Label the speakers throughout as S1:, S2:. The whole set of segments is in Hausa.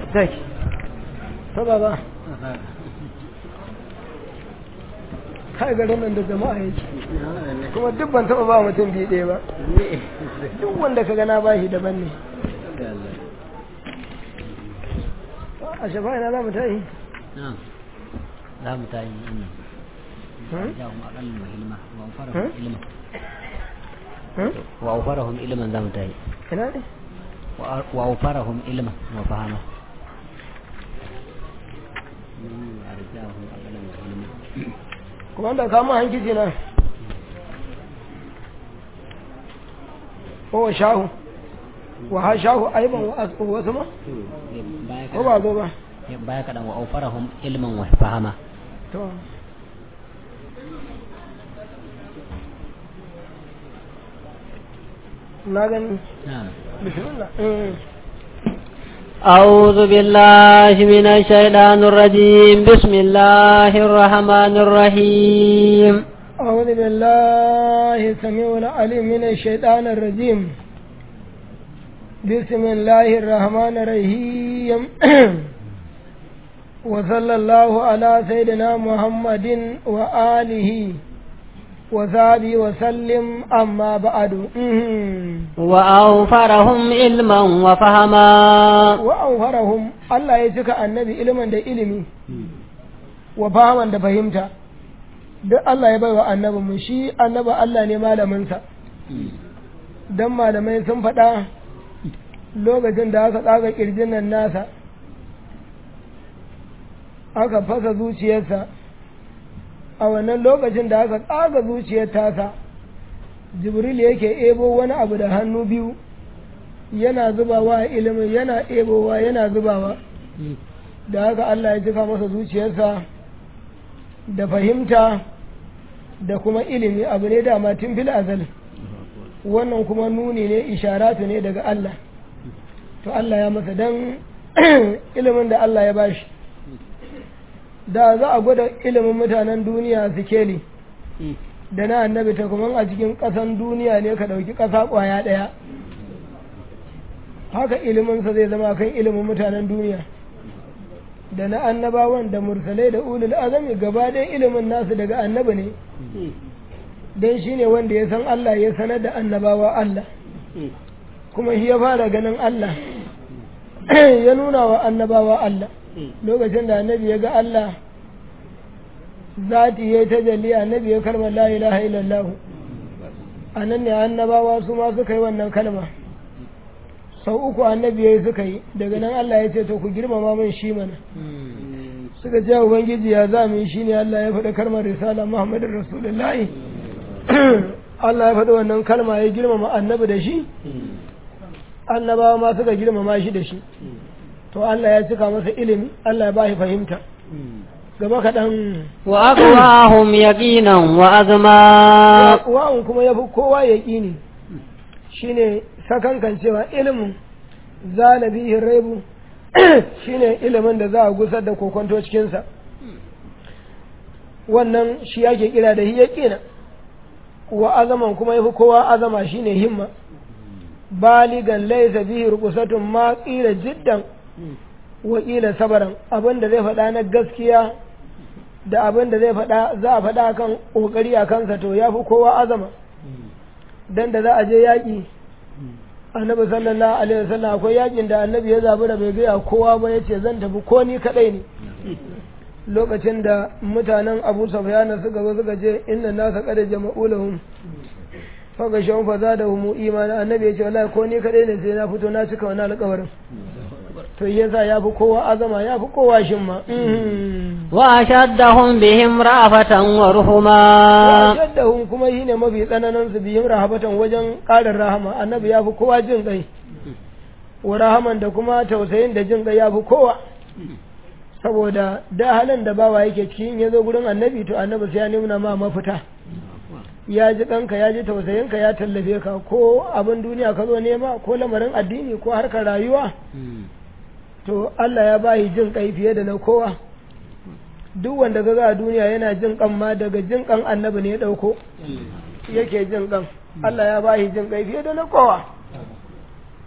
S1: take ta baba kai garin nan da jama'a yake kuma duk ban taɓa ba mutum biyu ɗaya ba duk wanda ka gana ba shi daban ne a shafa ina za mu ta yi
S2: za mu ta yi ina jawon aƙallin mahilma wa ufarahun ilimin wa ufarahun ilimin za mu ta yi
S1: ina ne
S2: wa ufarahun ilimin wa fahama
S1: kuma da kama hankici na wa shahu wa ha shahu aiban wa wasu ma ko ba zo ba
S2: baya kaɗan wa ufarahun ilimin wa fahama
S1: to na gani bismillah
S2: أعوذ بالله من الشيطان الرجيم بسم الله الرحمن الرحيم
S1: أعوذ بالله السميع العليم من الشيطان الرجيم بسم الله الرحمن الرحيم وصلى الله على سيدنا محمد وآله وصحبه وسلم أما بعد
S2: وأوفرهم علما وفهما
S1: وأوفرهم الله يسك النبي علما دا علمي وفهما دا فهمتا duk Allah ya bai wa annabi mu shi annabi Allah ne malaminsa don malamai sun faɗa lokacin da aka tsaga ƙirjin nan nasa aka fasa zuciyarsa a wannan lokacin da aka tsaga zuciyar tasa jibril yake ebo wani abu da hannu biyu yana zubawa ilimin yana ebowa yana zubawa da haka Allah ya cika masa zuciyarsa da fahimta da kuma ilimi abu ne dama tun fil azal wannan kuma nuni ne isharatu ne daga Allah to Allah ya masa dan ilimin da Allah ya bashi da za a gwada ilimin mutanen duniya su keli da na annabi ta kuma a cikin ƙasan duniya ne ka ɗauki ƙasa ƙwaya ɗaya haka iliminsa zai zama kan ilimin mutanen duniya da na annabawan da mursalai da ulul azami gaba ɗaya ilimin nasu daga annabi ne don shi ne wanda ya san Allah ya sanar da annabawa Allah kuma shi ya fara ganin Allah ya nuna wa annabawa Allah lokacin da annabi ya ga Allah zati ya ta jalli annabi ya kalma la ilaha illallah a nan ne annabawa su ma suka yi wannan kalma sau uku annabi ya yi suka yi daga nan Allah ya ce to ku girmama min shi mana suka ce ubangiji ya za mu yi shi ne Allah ya faɗi kalmar risala muhammadin rasulullahi Allah ya faɗi wannan kalma ya girmama annabi da shi annabawa ma suka girmama shi da shi to Allah ya cika masa ilimi Allah ya ba shi fahimta gaba kaɗan
S2: wa aqwahum yaqinan wa azma
S1: wa'un kuma yafi kowa yaqini shine sakankan cewa ilimin zalabihi raibu shine ilimin da za a gusar da kokonto cikin sa wannan shi yake kira da yaqina wa azaman kuma yafi kowa azama shine himma baligan laysa bihi ruqsatun ma qila jiddan wakila sabaran abin da zai faɗa na gaskiya da abin da zai faɗa za a faɗa kan ƙoƙari a kansa to ya fi kowa azama dan da za a je yaƙi annabi sallallahu alaihi wasallam akwai yaƙin da annabi ya zabi da bai gaya kowa ba yace zan tafi ko ni kadai ne lokacin da mutanen Abu Sufyan suka zo suka ce inna nasa qad jama'u lahum fa ga shawun fa zadahum imana annabi ya ce wallahi ko ni kadai ne sai na fito na cika wannan alƙawarin to yasa ya fi kowa azama ya fi kowa shimma
S2: wa ashaddahum bihim ra'afatan wa ruhuma
S1: wa ashaddahum kuma shine mafi tsananin su bihim rahabatan wajen ƙarin rahama annabi ya fi kowa jin kai wa rahaman da kuma tausayin da jin kai ya fi kowa saboda da halin da bawa yake cikin ya zo gurin annabi to annabi sai ya nuna ma mafita ya ji ɗanka ya ji tausayinka ya tallafe ka ko abin duniya ka zo nema ko lamarin addini ko harkar rayuwa to Allah ya bayi jin kai fiye da na kowa duk wanda ga a duniya yana jin kan ma daga jin kan annabi ne ya dauko yake jin kan Allah ya bayi jin kai fiye da na kowa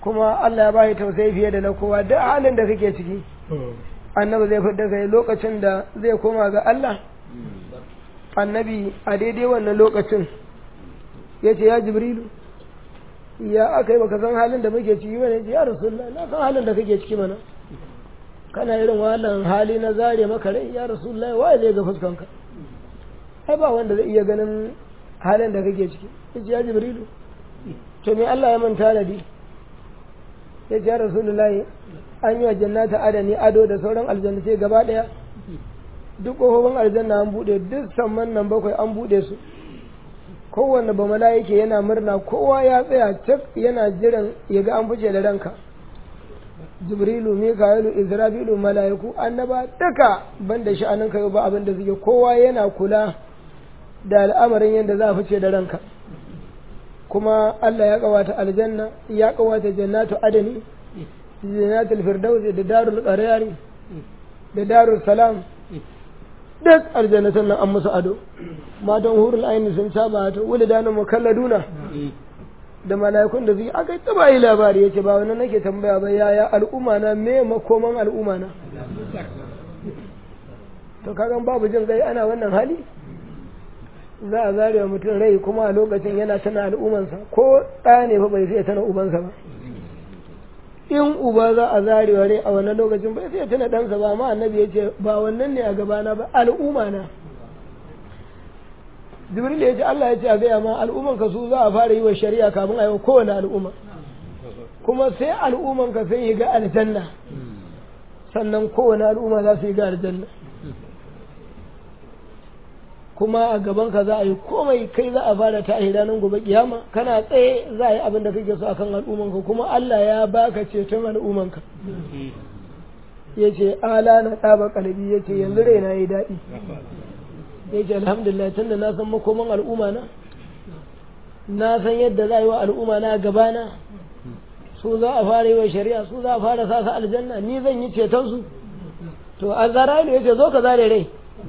S1: kuma Allah ya ba shi tausayi fiye da na kowa duk halin da kake ciki annabi zai fidda kai lokacin da zai koma ga Allah annabi a daidai wannan lokacin ya ce ya jibrilu ya aka yi baka san halin da muke ciki bane ya rasulullah na san halin da kake ciki mana kana irin wannan hali na zare maka rai ya rasulullah waye zai ga fuskanka ai ba wanda zai iya ganin halin da kake ciki yace ya jibrilu to me Allah ya manta da di yace ya rasulullah an yi wa jannata adani ado da sauran aljannatai gaba daya duk kofofin aljanna an bude duk samman nan bakwai an bude su kowanne ba mala'ike yana murna kowa ya tsaya cak yana jiran ya ga an fice da ranka jibrilu mika'ilu israfilu mala'iku annaba duka banda sha'anin ka ba abin da suke kowa yana kula da al'amarin yadda za a fice da ranka kuma Allah ya kawata aljanna ya kawata jannatu adani jannatul firdausi da darul qarari da darul salam duk aljannatan nan an musu ado matan hurul aini sun saba ta wuli da nan mukalladuna da mala'ikun da zai aka taba yi labari yace ba wannan nake tambaya ba yaya al'umma na me makoman al'umma na to kagan babu jin gai ana wannan hali za a zare wa mutum rai kuma a lokacin yana tana al'ummansa ko ɗa ne fa bai sai tana ubansa ba in uba za a zare wa rai a wannan lokacin bai sai tana ɗansa ba amma annabi ya ce ba wannan ne a gabana ba al'umma na jibril ya ce Allah ya ce a gaya ma al'umman ka su za a fara yi wa shari'a kafin a yi wa kowane al'umma kuma sai al'umman ka sai yi ga aljanna sannan kowane al'umma za su yi ga aljanna kuma a gaban ka za a yi komai kai za a fara ta ranar gobe kiyama kana tsaye za a yi abin da kake so akan al'umman ka kuma Allah ya baka ceton al'umman ka ya ce ala na ɗaba kalbi ya ce yanzu raina yi daɗi ya ce alhamdulillah tun da na san makoman al'umma na na san yadda za a yi wa al'umma na gabana su za a fara yi wa shari'a su za a fara sa su aljanna ni zan yi ceton su to a zara ya ce zo ka zare rai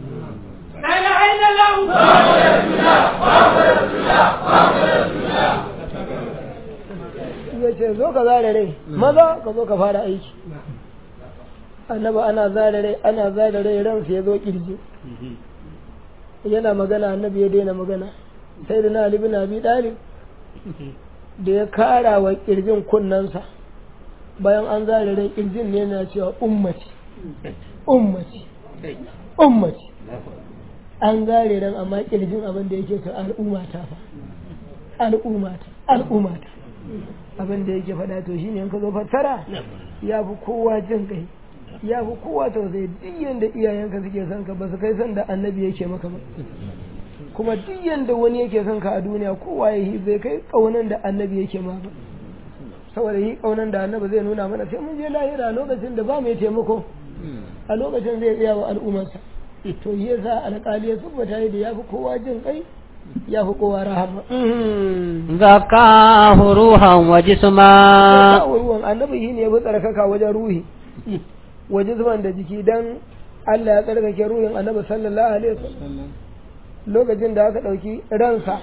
S1: ya ce zo ka zare rai maza ka zo ka fara aiki annaba ana zare rai ana zare rai ransa ya zo kirji yana magana annabi ya daina magana sai da na bin abi dalib da ya kara wa kirjin kunnansa bayan an zare rai kirjin ne yana cewa ummati ummati ummati an zare ran amma kirjin abin da yake ta al'umma ta fa al'umma ta al'umma ta abin da yake faɗa to shine in ka zo fassara ya fi kowa jin kai ya fi kowa tausayi duk yanda iyayenka suke son ka ba su kai son da annabi yake maka ba kuma duk yanda wani yake son ka a duniya kowa ya yi bai kai kaunan da annabi yake ma ba saboda yi kaunan da annabi zai nuna mana sai mun je lahira lokacin da ba mai taimako a lokacin zai tsaya wa al'ummarsa to yi yasa alƙali ya tabbata da ya fi kowa jin kai ya fi kowa rahama
S2: zakahu ruhan wa jisma
S1: ruwan annabi shi ne ya fi tsarkaka wajen ruhi waje zuban da jiki dan Allah ya tsarkake ruhin annabi sallallahu alaihi wasallam lokacin da aka ɗauki ransa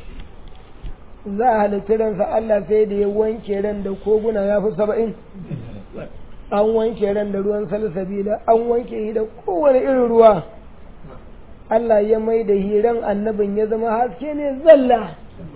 S1: za a halitta ransa Allah sai da ya wanke ran da koguna ya fi saba'in an wanke ran da ruwan salsabila an wanke shi da kowane irin ruwa Allah ya mai da hiran annabin ya zama haske ne zalla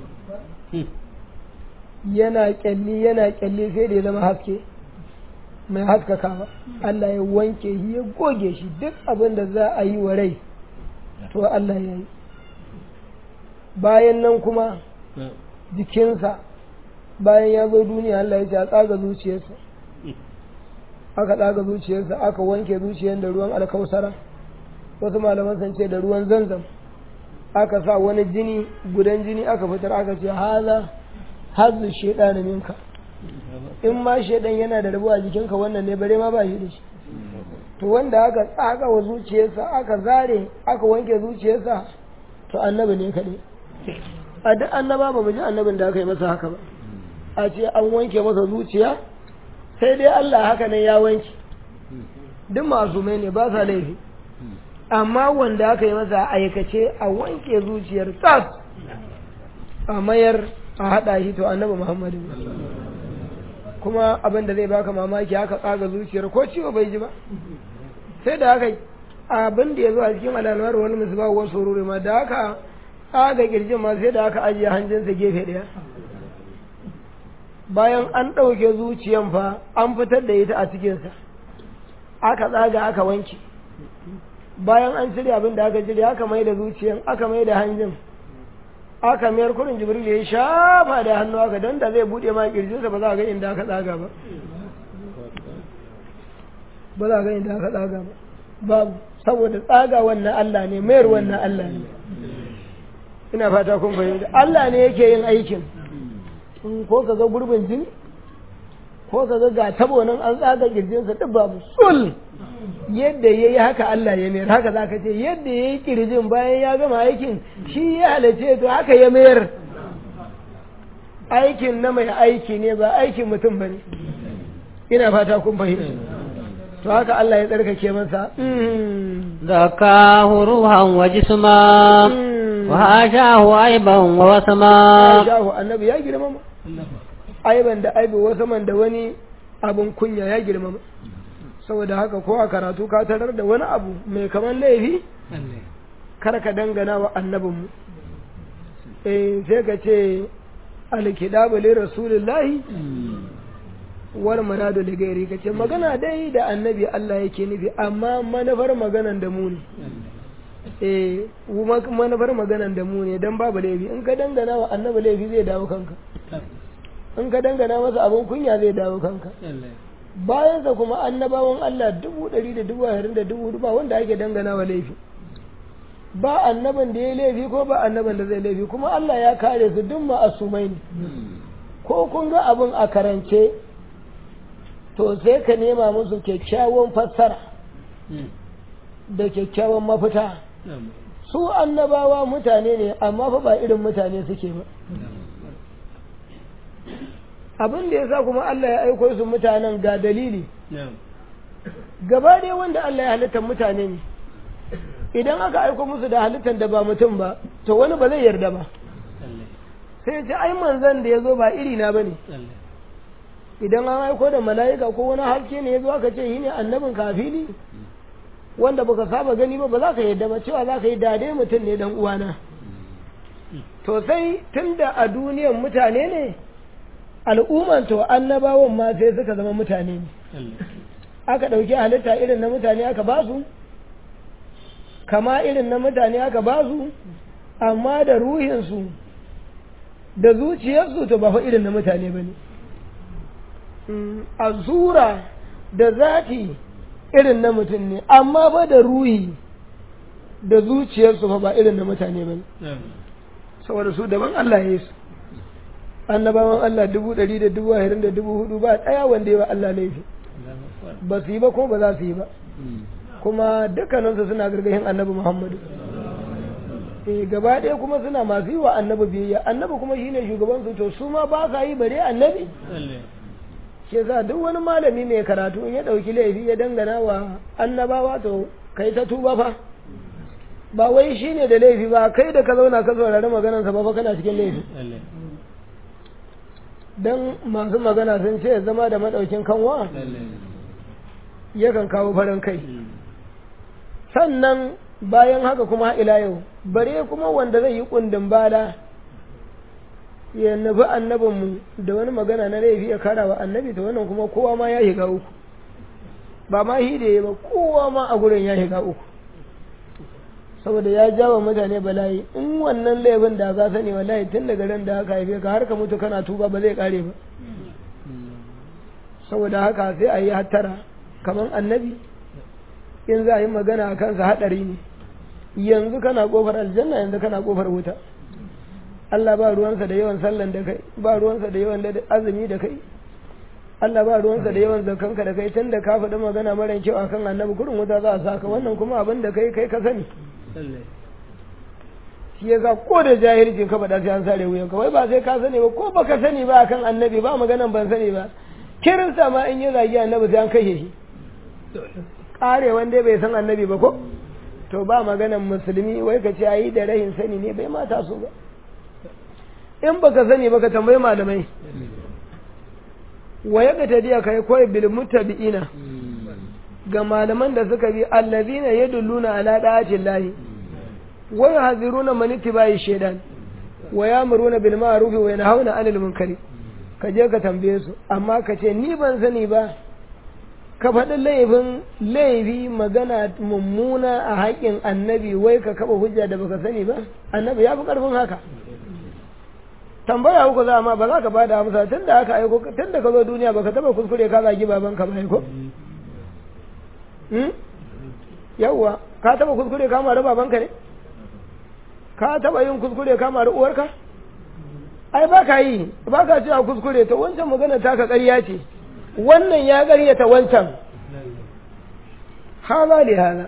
S1: yana kyalli yana kyalli sai da ya zama haske mai haskakawa Allah ya wanke shi ya goge shi duk abin da za a yi wa rai to Allah ya yi bayan nan kuma jikinsa bayan ya zo duniya Allah ya ce a tsaga zuciyarsa aka tsaga zuciyarsa aka wanke zuciyar da ruwan alkausara wasu malaman sun ce da ruwan zanzam aka sa wani jini gudan jini aka fitar aka ce haza hazu shaidanin minka in ma shaidan yana da rabuwa jikinka wannan ne bare ma ba shi da shi to wanda aka tsaga wa zuciyarsa aka zare aka wanke zuciyarsa to annabi ne kaɗai a duk annaba ba mu ji annabin da aka yi masa haka ba a ce an wanke masa zuciya sai dai Allah haka nan ya wanke duk masumai ne ba sa laifi amma wanda aka yi masa aikace a wanke zuciyar tas a mayar a haɗa shi to annabi muhammadu kuma abin da zai baka mamaki haka tsaga zuciyar ko ciwo bai ji ba sai da haka abin da ya zo a cikin alalwar wani musu ba wasu sururi ma da haka tsaga kirjin ma sai da haka ajiye hanjinsa gefe ɗaya bayan an ɗauke zuciyan fa an fitar da ita a cikinsa aka tsaga aka wanke bayan an cire abin da aka cire aka mai da zuciyan aka mai da hanjin aka mayar kurin jibril ya shafa da hannu aka don da zai buɗe ma kirjinsa ba za a ga inda aka tsaga ba ba za a ga inda aka tsaga ba babu saboda tsaga wannan Allah ne mayar wannan Allah ne ina fata kun fahimta Allah ne yake yin aikin ko ka ga gurbin jini ko ka ga ga tabo nan an tsaga kirjinsa duk babu sul yadda ya yi haka Allah ya mayar haka za ka ce yadda ya yi kirjin bayan ya gama aikin shi ya halace to haka ya mayar aikin na mai aiki ne ba aikin mutum ba ne ina fata kun fahimta to haka Allah ya tsarkake masa
S2: ذكاه روحا وجسما وهاشاه عيبا ووسما
S1: shahu annabi ya girmama aiban da aibi wasu man da wani abun kunya ya girmama saboda haka ko a karatu ka tarar da wani abu mai kaman laifi kar ka dangana wa annabinmu eh sai ka ce alkidabu li rasulillahi war maradu li gairi ka ce magana dai da annabi Allah yake nufi amma manufar maganan da mu ne eh manufar maganan da mu ne dan babu laifi in ka dangana wa annabi laifi zai dawo kanka in ka dangana masa abin kunya zai dawo kanka bayansa kuma annabawan Allah dubu ɗari da dubu ashirin da dubu ba wanda ake dangana wa laifi ba annaban da ya laifi ko ba annaban da zai laifi kuma Allah ya kare su duk ma'asumai ne ko kun ga abin a karance to sai ka nema musu kyakkyawan fassara da kyakkyawan mafita su annabawa mutane ne amma fa ba irin mutane suke ba abin da ya sa kuma Allah ya aiko su mutanen ga dalili gaba ɗaya wanda Allah ya halitta mutane ne idan aka aiko musu da halittar da ba mutum ba to wani ba zai yarda ba sai ce ai manzan da ya zo ba iri na bane idan an aiko da mala'ika ko wani haske ne ya zo aka ce shi ne annabin kafili wanda baka saba gani ba ba za ka yarda ba cewa za ka yi dade mutum ne dan uwana to sai tunda a duniyan mutane ne al'umman to annabawan ma sai suka zama mutane ne aka ɗauki halitta irin na mutane aka ba su kama irin na mutane aka ba su amma da ruhinsu da zuciyarsu to ba fa irin na mutane ba ne a zura da zati irin na mutum ne amma ba da ruhi da zuciyarsu fa ba irin na mutane ba ne saboda su daban Allah ya yi su annabawan Allah dubu ɗari da dubu ashirin da dubu hudu ba ɗaya wanda ya ba Allah laifi ba su yi ba ko ba za su yi ba kuma dukkaninsu suna gargashin annabi Muhammadu eh gaba ɗaya kuma suna masu yi wa annabi biyayya annabi kuma shine shugaban su to su ma ba sa yi bare annabi shi yasa duk wani malami mai karatu in ya ɗauki laifi ya dangana wa annabawa to kai ta tuba fa ba wai shine da laifi ba kai da ka zauna ka saurari maganarsa ba fa kana cikin laifi don masu magana sun ce zama da maɗaukin kanwa yakan kawo farin kai sannan bayan haka kuma ila yau bare kuma wanda zai yi kundin bala ya nufi annabinmu da wani magana na laifi ya kara wa annabi ta wannan kuma kowa ma ya shiga uku ba ma hide ba kowa ma a gurin ya shiga uku saboda ya jawa mutane bala'i in wannan laifin da ka sani wallahi tun daga ran da aka haife ka har ka mutu kana tuba ba zai kare ba saboda haka sai a yi hattara kamar annabi in za a yi magana a kansa haɗari ne yanzu kana ƙofar aljanna yanzu kana ƙofar wuta Allah ba ruwansa da yawan sallan da kai ba ruwansa da yawan azumi da kai Allah ba ruwansa da yawan zakanka da kai tun da ka faɗi magana mara kyau akan annabi kurin wuta za a saka wannan kuma abin da kai kai ka sani shi ya sa ko da jahilcin ka faɗa sai an sare wuyan ka wai ba sai ka sani ba ko baka sani ba akan annabi ba maganan ban sani ba kirinsa ma in yi zagi annabi sai an kashe shi ƙare wanda bai san annabi ba ko to ba maganan musulmi wai ka ce ayi da rahin sani ne bai mata su ba in baka sani ba ka tambayi malamai wa ya ta diya kai koyi bil mutabi'ina ga malaman da suka bi allazina yadulluna ala da'atin lahi wa yahziruna man ittiba'i shaytan wa ya'muruna bil ma'ruf wa yanhauna 'anil munkari ka je ka tambaye su amma ka ce ni ban sani ba ka faɗi laifin laifi magana mummuna a haƙƙin annabi wai ka kaɓa hujja da baka sani ba annabi ya fi ƙarfin haka tambaya uku za ma ba za ka ba da amsa tun da aka aiko tun da ka zo duniya baka taɓa kuskure ka zagi babanka ba aiko yawwa ka taɓa kuskure ka mara babanka ne ka taɓa yin kuskure ka mara uwarka ai ba ka yi ba ka cewa kuskure ta wancan magana taka ƙarya ce wannan ya ƙaryata wancan hala da hala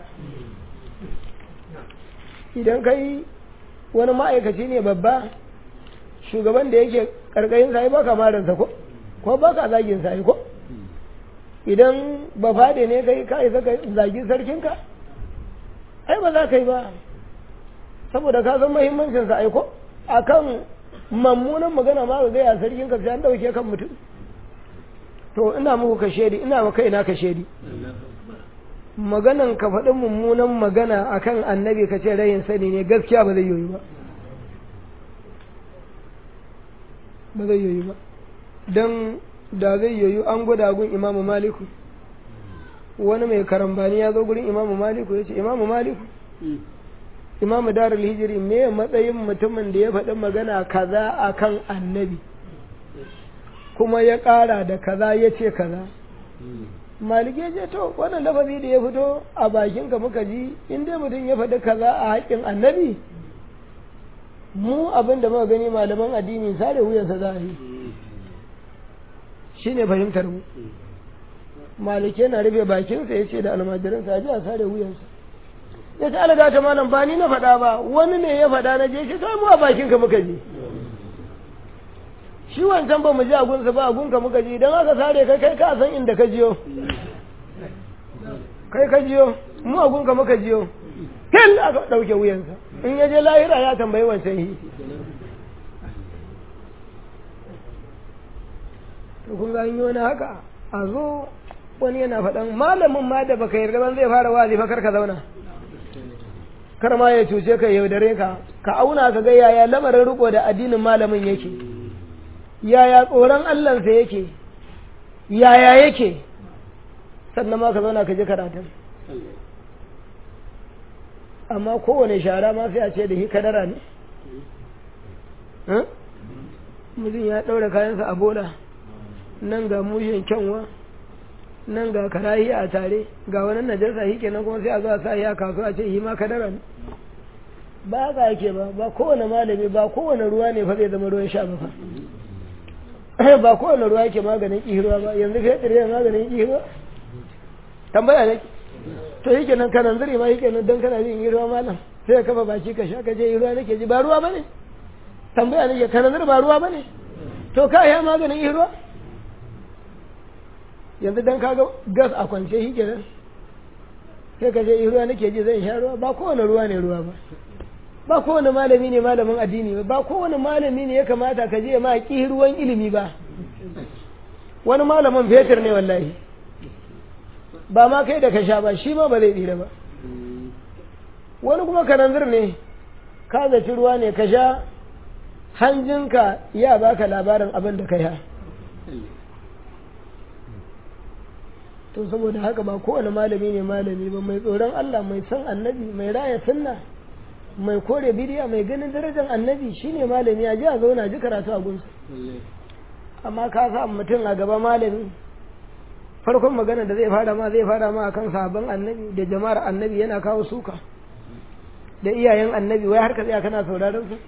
S1: idan kai wani ma'aikaci ne babba shugaban da yake ƙarƙayin sa ba ka marinsa ko ko ba ka zagin sa ko idan ba fade ne kai ka isa ka zagi sarkinka ai ba za ka yi ba saboda ka san muhimmancin sa aiko akan mammunan magana ma zai a sarkinka sai an dauke kan mutum to ina muku ka shedi ina wa kaina ka shedi maganan ka faɗi mummunan magana akan annabi ka ce rayin sani ne gaskiya ba zai yoyi ba ba zai yoyi ba don da zai yoyi an gwada gun imamu maliku wani mai karambani ya zo gurin imamu maliku ya ce imamu maliku imamu darul hijiri me matsayin mutumin da ya faɗi magana kaza akan annabi kuma ya ƙara da kaza ya ce kaza maliki ya ce to wannan lafazi da ya fito a bakinka muka ji in dai mutum ya faɗi kaza a haƙƙin annabi mu abin da muka gani malaman addini sare wuyansa za a yi shi ne fahimtar mu maliki yana rufe bakinsa ya ce da almajiransa a ji a sare wuyansa ya ce alaga ta malam ba ni na faɗa ba wani ne ya faɗa na je shi sai mu a bakinka muka ji shi wancan ba mu ji agunsa ba agunka muka ji idan aka sare kai kai ka san inda ka jiyo kai ka jiyo mu agunka muka jiyo fil aka ɗauke wuyansa in ya je lahira ya tambayi wancan yi to kun ga yi wani haka a zo wani yana faɗan malamin ma da baka yarda ban zai fara wazi fa kar ka zauna kar ma ya cuce ka yaudare ka ka auna ka ga yaya lamarin riko da addinin malamin yake yaya tsoron Allahnsa yake yaya yake sannan ma ka zauna ka ji karatun amma kowane shara ma sai a ce da shi kadara ne mutum ya ɗaura kayansa a bola nan ga mushin kyanwa nan ga karahi a tare ga wani najasa shi kenan kuma sai a zo a sa ya kasuwa ce shi ma kadara ne ba haka yake ba ba kowane malami ba kowane ruwa ne fa zai zama ruwan sha ba fa ba kowane ruwa yake maganin kihirwa ba yanzu fetur yana maganin kihirwa tambaya ne to yi kenan kanan zuri ma yi kenan don kana jin ruwa malam sai ka kafa baki ka sha ka je ruwa nake ji ba ruwa bane tambaya nake kanan zuri ba ruwa bane to ka ya maganin ruwa yanzu dan ka ga gas a kwance shi kenan sai ka je ruwa nake ji zan sha ruwa ba kowane ruwa ne ruwa ba ba kowane malami ne malamin addini ba ba kowane malami ne ya kamata ka je ma ki ruwan ilimi ba wani malamin fetur ne wallahi ba ma kai da ka sha ba shi ma ba zai tsira ba wani kuma kananzir ne ka zaci ruwa ne ka sha hanjinka ya baka labarin abin da ka sha to saboda haka ba kowane malami ne malami ba mai tsoron Allah mai san annabi mai raya sunna mai kore bidiya mai ganin darajar annabi shine malami a ji a zauna ji karatu a gunsa amma ka sa mutum a gaba malami farkon magana da zai fara ma zai fara ma akan sabon annabi da jama'ar annabi yana kawo suka da iyayen annabi wai har ka tsaya kana sauraron su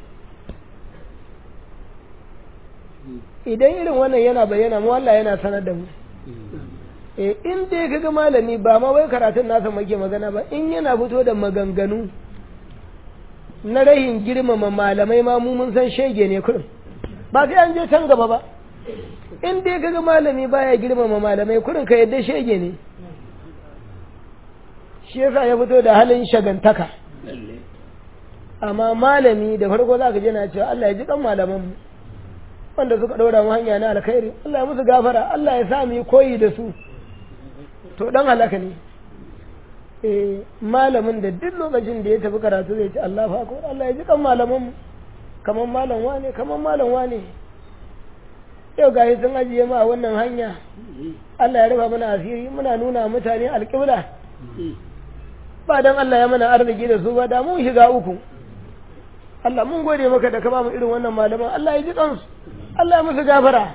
S1: idan irin wannan yana bayyana mu Allah yana sanar da mu eh in dai kaga malami ba ma wai karatun nasa muke magana ba in yana fito da maganganu na rahin girmama malamai ma mu mun san shege ne kurum ba sai an je can gaba ba in dai kaga malami baya girmama malamai kurin ka yadda shege ne shi yasa ya fito da halin shagantaka amma malami da farko za ka je na cewa Allah ya ji kan malaman mu wanda suka ɗora mu hanya na alkhairi Allah ya musu gafara Allah ya sa mu yi koyi da su to dan halaka ne eh malamin da duk lokacin da ya tafi karatu zai ce Allah fa akbar Allah ya ji kan malaman mu kaman malam wane kaman malam wane yau ga sun ajiye mu a wannan hanya Allah ya rufa mana asiri muna nuna mutane alƙibla ba dan Allah ya mana arziki da su ba da mun shiga uku Allah mun gode maka da ka ba mu irin wannan malaman Allah ya ji kansu Allah ya musu gafara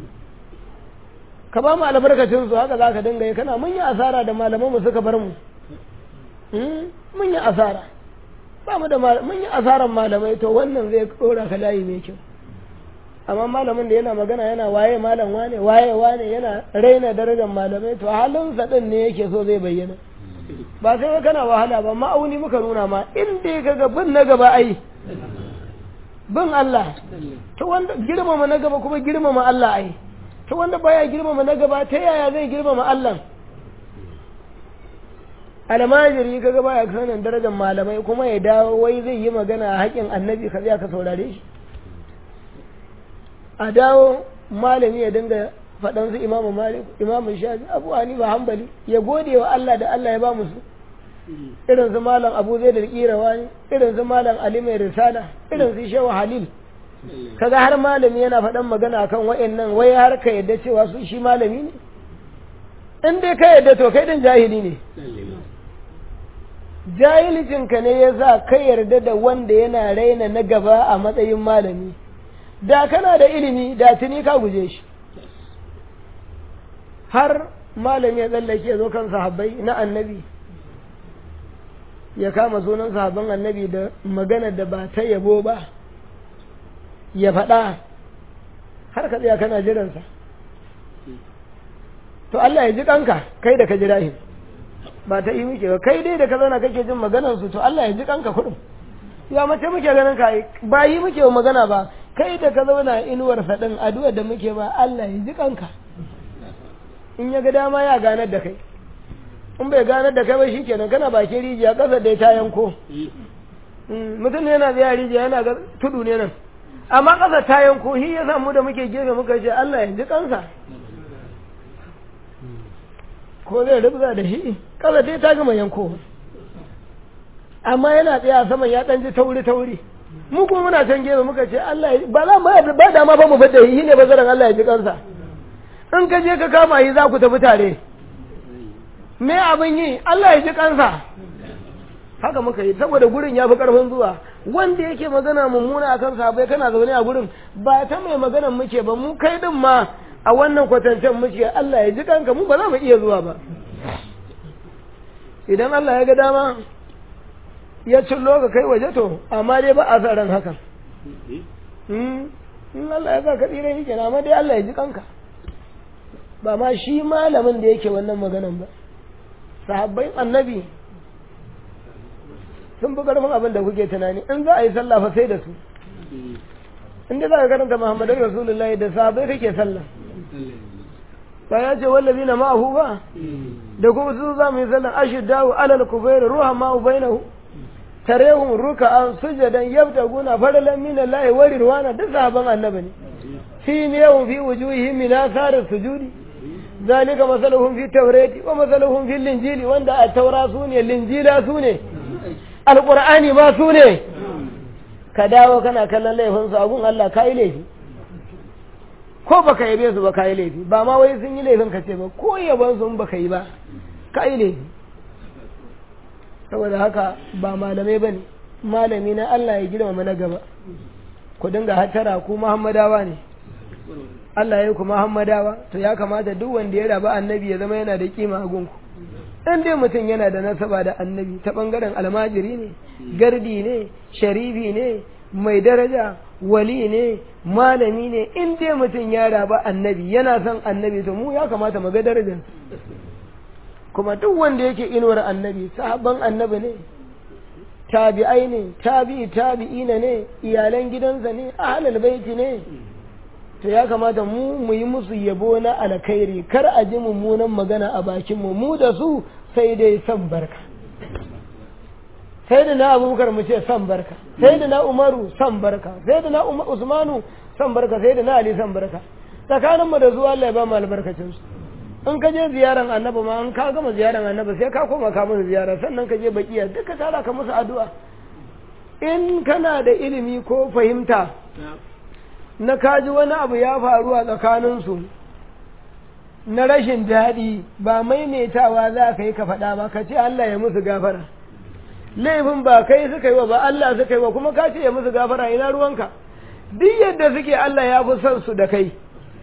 S1: ka ba mu albarkacin su haka za ka dinga yi kana mun yi asara da malaman mu suka bar mu mun yi asara ba mu da mun yi asaran malamai to wannan zai dora ka layi mai kyau amma malamin da yana magana yana waye malam wane waye wane yana raina darajar malamai to halinsa din ne yake so zai bayyana ba sai kana wahala ba ma'auni muka nuna ma inda ka ga bin na gaba ai bin Allah ta wanda girmama na gaba kuma girmama Allah ai ta wanda baya girmama na gaba ta yaya zai girmama Allah almajiri kaga baya sanin darajar malamai kuma ya dawo wai zai yi magana a haƙin annabi ka ka saurare shi a dawo malami ya dinga faɗan su imamu malik imamu shafi abu hanifa hanbali ya gode wa Allah da Allah ya ba musu irin su malam abu zai da kirawa ne irin su malam ali mai risala irin su shehu halil kaga har malami yana faɗan magana akan wa'annan wai har ka yadda cewa su shi malami ne in dai ka yadda to kai din jahili ne jahilcinka ne ya sa ka yarda da wanda yana raina na gaba a matsayin malami da kana da ilimi da tuni ka guje shi har malami ya tsallake zo kan sahabbai na annabi ya kama sunan sahabban annabi da magana da ba ta yabo ba ya faɗa har ka tsaya kana jiransa to Allah ya ji kanka kai da ka jira shi ba ta yi muke ba kai dai da ka zauna kake jin maganar su to Allah ya ji kanka kuɗin ya mace muke ganin ka ba yi muke magana ba kai da ka zauna inuwar faɗin addu'a da muke ba Allah ya ji kanka in ya ga dama ya ganar da kai in bai ganar da kai ba shikenan kana bakin rijiya ƙasa da ta yanko mutum ne yana biya rijiya yana ga tudu ne nan amma ƙasa ta yanko shi ya samu da muke gefe muka ce Allah ya ji kansa ko zai rubza da shi ƙasa dai ta gama yanko amma yana tsaya saman ya ɗan ji tauri tauri mu kuma muna can gefe muka ce Allah ya ba za mu ba dama ba mu fadda shi ne bazaran Allah ya ji kansa in ka je ka kama shi za ku tafi tare me abin yi Allah ya ji kansa haka muka yi saboda gurin ya fi karfin zuwa wanda yake magana mummuna akan sahabbai kana zaune a gurin ba ta mai maganan muke ba mu kai din ma a wannan kwatancen muke Allah ya ji kanka mu ba za mu iya zuwa ba idan Allah ya ga dama ya cillo ka kai waje to amma dai ba a sa ran hakan in Allah ya sa ka tsira shi kenan amma dai Allah ya ji kanka ba ma shi malamin da yake wannan maganan ba sahabbai annabi sun fi karfin abin da kuke tunani in za a yi sallah fa sai da su in dai za ka karanta muhammadu rasulullahi da sahabbai kake sallah ba ya ce wallazi na ma'ahu ba da kuma su za mu yi sallah ashiddahu alal kubair ruha ma'u bainahu tarehum ruka'an sujadan yabtaguna faralan min Allah wa rirwana duk sahaban annabi ne fi miyahum fi wujuhihim min athar sujudi ذلك مثلهم في التوراة ومثلهم في الإنجيل وند التوراة سوني الإنجيل سوني القرآن ما سوني كداو كان كلا laifin su abun Allah kai laifi ko baka yabe su ba kai laifi ba ma wai sun yi laifin ka ce ba ko yaban su baka yi ba kai laifi saboda haka ba malamai bane malami na Allah ya girmama na gaba ku dinga hatara ku Muhammadawa ne Allah ya yi ku Muhammadawa to ya kamata duk wanda ya raba annabi ya zama yana da kima a gunku in dai mutum yana da nasaba da annabi ta bangaren almajiri ne gardi ne sharifi ne mai daraja wali ne malami ne in dai mutum ya raba annabi yana son annabi to mu ya kamata mu ga darajar kuma duk wanda yake inuwar annabi sahabban annabi ne tabi'ai ne tabi'i tabi'ina ne iyalan gidansa ne ahlul baiti ne to ya kamata mu mu yi musu yabo na alkhairi kar a ji mummunan magana a bakin mu mu da su sai dai san barka sai da na abubakar mu ce san barka sai da na umaru san barka sai da na usmanu san barka sai da na ali san barka tsakanin mu da zuwa Allah ya ba mu albarkacin su in ka je ziyaran annabi ma in ka gama ziyaran annabi sai ka koma ka musu ziyara sannan ka je bakiya duka tara ka musu addu'a in kana da ilimi ko fahimta na kaji wani abu ya faru a tsakaninsu na rashin daɗi ba maimaitawa za ka yi ka faɗa ba ka ce Allah ya musu gafara laifin ba kai suka yi wa ba Allah suka yi wa kuma ka ce ya musu gafara ina ruwanka duk yadda suke Allah ya fi son su da kai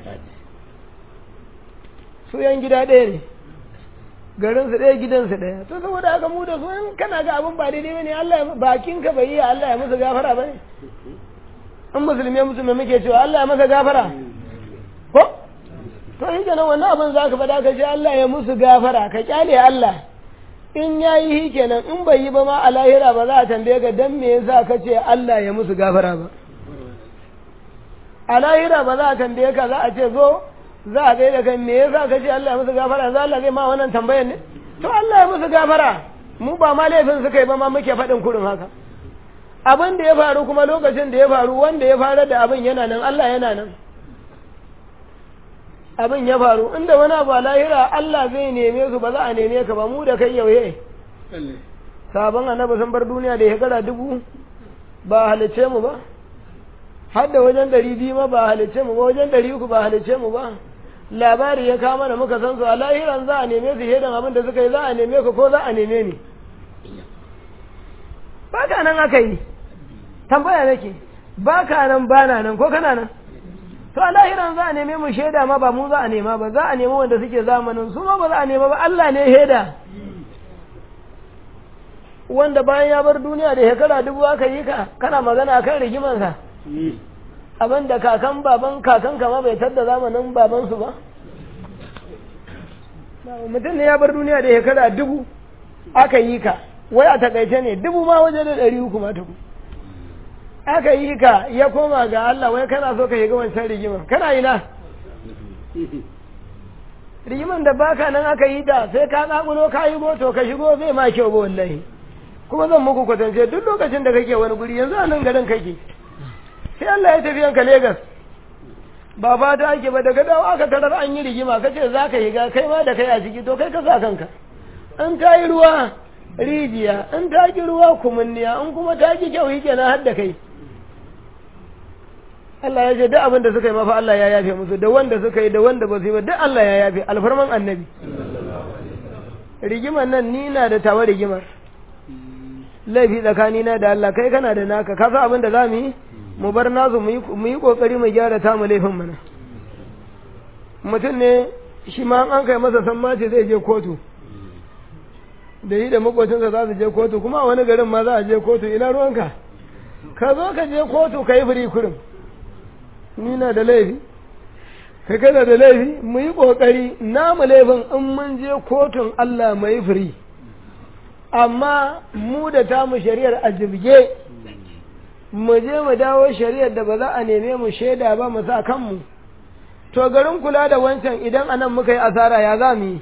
S1: su yan gida ɗaya ne garinsu ɗaya gidansu ɗaya to saboda haka mu da su in kana ga abin ba daidai bane Allah ya bakin ka bai yi Allah ya musu gafara bane in musulmi ya musulmi muke cewa Allah ya masa gafara ko to shi kenan wannan abin za ka faɗa ka ce Allah ya musu gafara ka kyale Allah in ya yi shi kenan in bai yi ba ma a lahira ba za a tambaye ka dan me yasa ka ce Allah ya musu gafara ba a lahira ba za a tambaye ka za a ce zo za a gaida kai me yasa ka ce Allah ya musu gafara za Allah zai ma wannan tambayar ne to Allah ya musu gafara mu ba ma laifin suka yi ba ma muke faɗin kurin haka abin da ya faru kuma lokacin da ya faru wanda ya farar da abin yana nan Allah yana nan abin ya faru inda wani abu a lahira Allah zai neme su ba za a neme ka ba mu da kai yauye sabon annabi sun bar duniya da shekara dubu ba halice mu ba har da wajen ɗari biyu ma ba halice mu ba wajen ɗari uku ba halice mu ba labari ya kama da muka san su a lahiran za a neme su shaidan abin da suka yi za a neme ka ko za a neme ni ba ka nan aka yi tambaya nake ba ka nan ba na nan ko kana nan to a lahiran za a neme mu shaida ma ba mu za a nema ba za a nemi wanda suke zamanin su ma ba za a nema ba Allah ne shaida wanda bayan ya bar duniya da shekara dubu aka yi ka kana magana akan rigimansa abin da kakan baban kakan kama bai tadda zamanin babansu ba mutum ne ya bar duniya da shekara dubu aka yi ka wai a takaice ne dubu ma waje da ɗari uku ma tuku aka yi ka ya koma ga Allah wai kana so ka shiga wancan rigiman kana ina rigiman da baka nan aka yi ta sai ka kakulo ka yi moto ka shigo zai ma kyau ba wallahi kuma zan muku kwatance duk lokacin da kake wani guri yanzu a nan garin kake sai Allah ya tafi yanka Legas ba fata ake ba daga dawo aka tarar an yi rigima kace za ka shiga kai ma da kai a ciki to kai ka sa kanka an ta yi ruwa rijiya in ta ki ruwa kumunniya in kuma ta ki kyau yake na hadda kai Allah ya ce duk abin da suka yi mafa Allah ya yafe musu da wanda suka yi da wanda ba su yi ba duk Allah ya yafe alfarman annabi rigimar nan ni na da tawa rigimar laifi tsakanina da Allah kai kana da naka ka san abin da za mu yi mu bar nasu mu yi kokari mu gyara ta mu laifin mana mutum ne shi ma an kai masa san mace zai je kotu da yi da makocinsa za su je kotu kuma a wani garin ma za a je kotu ina ruwanka ka zo ka je kotu ka yi firi kurin ni na da laifi ka kana da laifi mu yi ƙoƙari namu laifin in mun je kotun Allah mu yi firi amma mu da tamu shari'ar a jibge mu je mu dawo shari'ar da ba za a neme mu shaida ba mu sa kanmu to garin kula da wancan idan anan muka yi asara ya za mu yi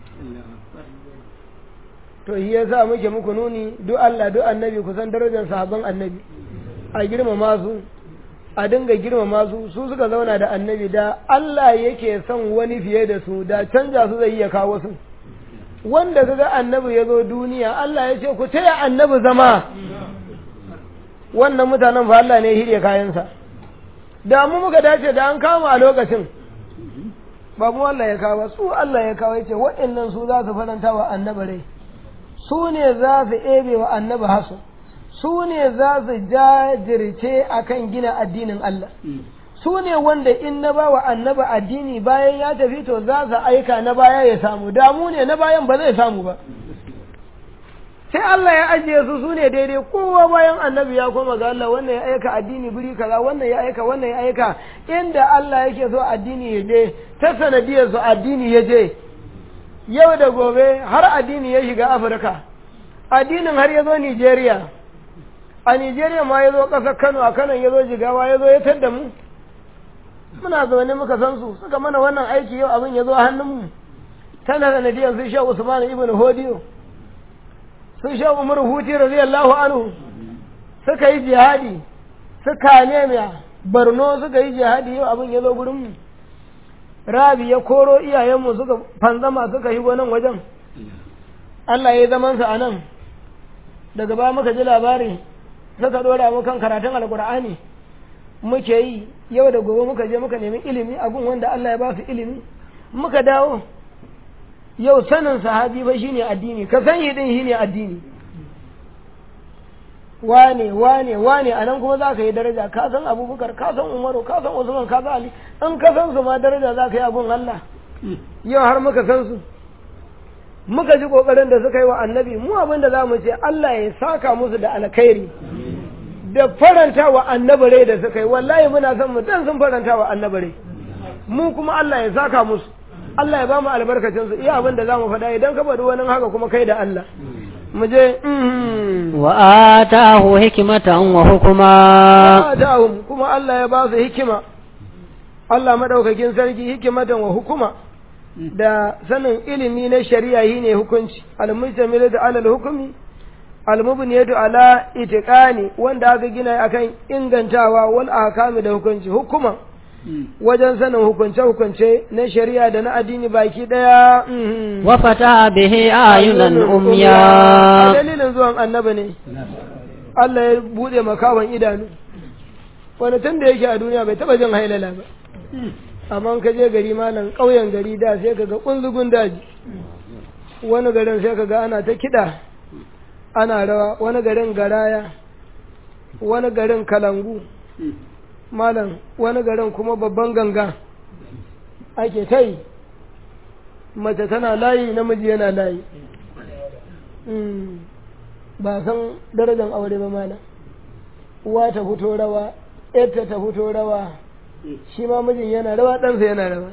S1: to shi yasa muke muku nuni duk Allah duk annabi kusan darajar sahabban annabi a girmama su a dinga girmama su su suka zauna da annabi da Allah yake son wani fiye da su da canja su zai iya kawo su wanda kaga annabi ya zo duniya Allah ya ce ku taya annabi zama wannan mutanen fa Allah ne ya hirye kayansa da mu muka dace da an kama a lokacin ba mu Allah ya kawo su Allah ya kawo ya ce waɗannan su za su faranta wa annabi rai su ne za su ebe wa annabi hasu su ne za su jajirce akan gina addinin Allah su ne wanda in na ba wa annabi addini bayan ya tafi to za su aika na baya ya samu damu ne na bayan ba zai samu ba sai Allah ya ajiye su su ne daidai kowa bayan annabi ya koma ga Allah wannan ya aika addini buri kaza wannan ya aika wannan ya aika inda Allah yake so addini ya je ta sanadiyar su addini ya je yau da gobe har addini ya shiga Afirka addinin har ya zo Nigeria a Nigeria ma ya zo ƙasar Kano a Kano ya zo Jigawa ya zo ya tadda mu muna zaune muka san su suka mana wannan aiki yau abin ya zo hannunmu tana sanadiyar su Shehu Usman ibn Hodiyo su sha umar huti radiyallahu anhu suka yi jihadi suka nemiya barno suka yi jihadi yau abin ya zo gurin mu rabi ya koro iyayenmu suka fanzama suka yi nan wajen Allah ya yi zamansa a nan daga ba muka ji labari suka dora mu kan karatun alkur'ani muke yi yau da gobe muka je muka nemi ilimi a gun wanda Allah ya ba su ilimi muka dawo yau sanin sahabi ba shine addini ka san din shine addini wane wane wane a nan kuma za ka yi daraja ka san abubakar ka san umaru ka san usman ka san ali in ka san su ma daraja za ka yi abun Allah yau har muka san su muka ji kokarin da suka yi wa annabi mu abin da za mu ce Allah ya saka musu da alkhairi da faranta wa annabi rai da suka yi wallahi muna son mu dan sun faranta wa annabi rai mu kuma Allah ya saka musu Allah ya ba mu albarkacin su iya abin da za mu faɗa idan ka faɗi wani haka kuma kai da Allah mu je
S2: wa atahu hikmatan wa hukuma
S1: atahum kuma Allah ya ba su hikima Allah madaukakin sarki hikimatan wa hukuma da sanin ilimi na shari'a yi ne hukunci al-mujtamilu da alal hukumi al-mubniyatu ala itiqani wanda aka gina akan ingantawa wal ahkami da hukunci hukuma wajen sanin hukunce hukunce na shari'a da na addini baki daya
S2: wa fata bihi ayunan umya
S1: dalilin zuwan annabi ne Allah ya bude makawan idanu wani tun da yake a duniya bai taba jin hailala ba amma ka je gari malam ƙauyen gari da sai ka ga ƙunzugun daji wani garin sai ka ga ana ta kiɗa ana rawa wani garin garaya wani garin kalangu malam wani garin kuma babban ganga ake ta yi mace tana layi namiji yana layi ba san darajar aure ba malam uwa ta fito rawa yarta ta fito rawa shi ma mijin yana rawa ɗansa yana rawa